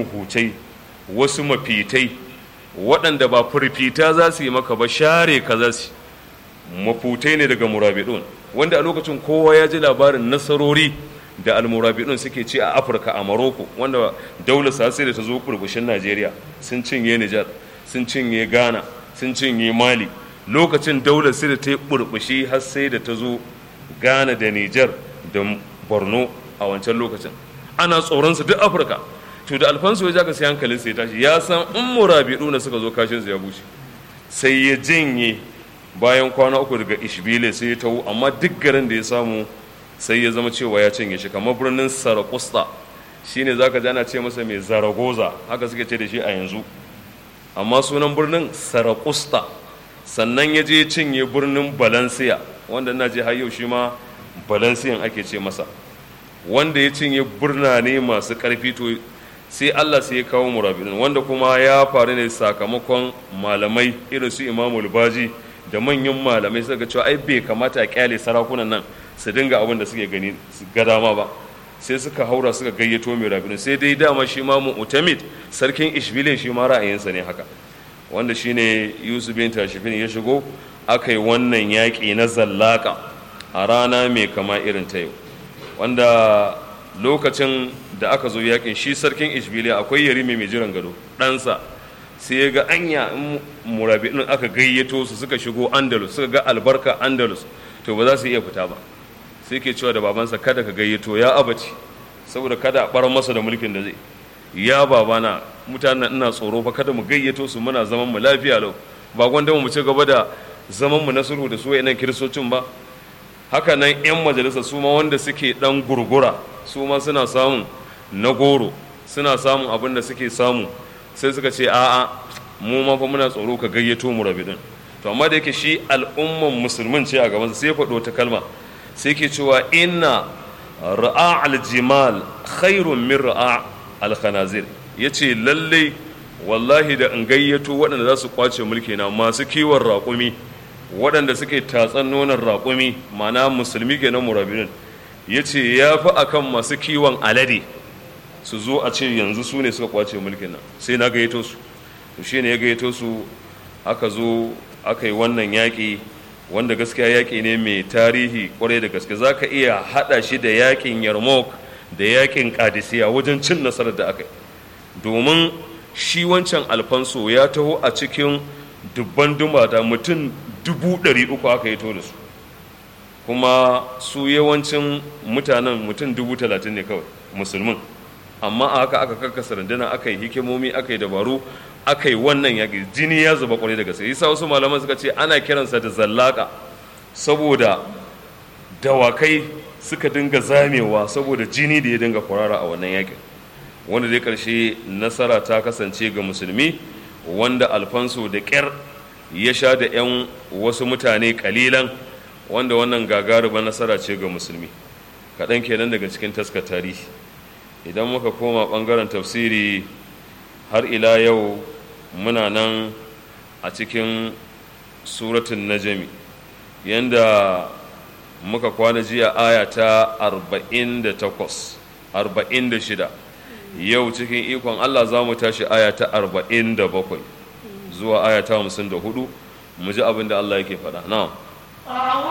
muhutai wasu mafitai waɗanda ba furfita za su yi maka ba share ka za su mafutai ne daga murabidun wanda a lokacin kowa ya ji labarin nasarori da almurabidun suke ci a afirka a maroko wanda daular sai da ta zo burbushin najeriya sun cinye nijar sun cinye ghana sun cinye mali lokacin daular sai da ta yi burbushi har sai da ta zo ghana da nijar da borno a wancan lokacin ana tsoron su duk afirka to da alfansu ya jaka sai hankalin sai tashi ya san in murabiduna suka zo kashin su ya bushe sai ya janye bayan kwana uku daga ishbile sai ya tawo amma duk garin da ya samu sai ya zama cewa ya cinye shi kamar birnin sarakusta shine zaka ji ana ce masa mai zaragoza haka suke ce da shi a yanzu amma sunan birnin sarakusta sannan ya je cinye birnin balansiya wanda na je har yau shi ma balansiyan ake ce masa wanda ya cinye birnane masu karfi to sai Allah sai ya kawo murabinin wanda kuma ya faru ne sakamakon malamai irin su imamul baji da manyan malamai suka cewa ai bai kamata a kyale sarakunan nan su dinga abin da suke gani ga dama ba sai suka haura suka gayyato mai rabinin sai dai dama shi ma mu'tamid sarkin ishbilin shi ma ra'ayinsa ne haka wanda shine yusuf bin tashifin ya shigo aka yi wannan yaƙi na zallaka a rana mai kama irin ta yau wanda lokacin da aka zo yaƙin shi sarkin ishbiliya akwai yarimi mai jiran gado ɗansa sai ya ga anya in murabi'in aka gayyato su suka shigo andalus suka ga albarka andalus to ba za su iya fita ba sai ke cewa da babansa kada ka gayyato ya abaci saboda kada a bar masa da mulkin da zai ya babana mutanen ina tsoro fa kada mu gayyato su muna zaman mu lafiya lau ba gwanda mu ci gaba da zaman mu na sulhu da su wayannan kiristocin ba haka nan yan majalisa su ma wanda suke dan gurgura su ma suna samun na goro suna samun abin da suke samu sai suka ce a'a mu ma fa muna tsoro ka gayyato mu rabidin to amma da yake shi al'umman musulmin ce a gaban sai ya faɗo ta kalma sai ke cewa inna ra'a aljimal khairun min ra'a alkhanazir yace lalle wallahi da in gayyato waɗanda za su kwace mulki na masu kiwon raƙumi waɗanda suke tatsan nonon raƙumi mana musulmi kenan murabinin yace ya fi akan masu kiwon alade su zo a ce yanzu su ne suka kwace mulkin nan sai na gayyato su to shine ya gayyato su aka zo aka yi wannan yaƙi wanda gaskiya yaƙi ne mai tarihi kwarai da gaske za ka iya haɗa shi da yaƙin yarmouk da yaƙin kadisiya wajen cin nasarar da aka yi domin shi wancan alfanso ya taho a cikin dubban dumata mutum dubu ɗari uku aka yi to da su kuma su yawancin mutanen mutum dubu talatin ne kawai musulmin amma a haka aka karkasa rundunar aka yi hikimomi aka yi dabaru aka yi wannan yaƙi jini ya zuba kwarai da gaske yasa wasu malaman suka ce ana kiransa da zallaka saboda dawakai suka dinga zamewa saboda jini da ya dinga kwarara a wannan yaƙin wanda dai ƙarshe nasara ta kasance ga musulmi wanda alfanso da ƙyar ya sha da 'yan wasu mutane ƙalilan wanda wannan gagaruba nasara ce ga musulmi kaɗan kenan daga cikin taskar tarihi idan muka koma ɓangaren tafsiri har ila yau muna nan a cikin suratun najami yanda muka kwana jiya aya ta 48 46 yau cikin ikon allah za mu tashi aya ta 47 zuwa aya ta 54 mu ji abin da allah yake faɗa na'am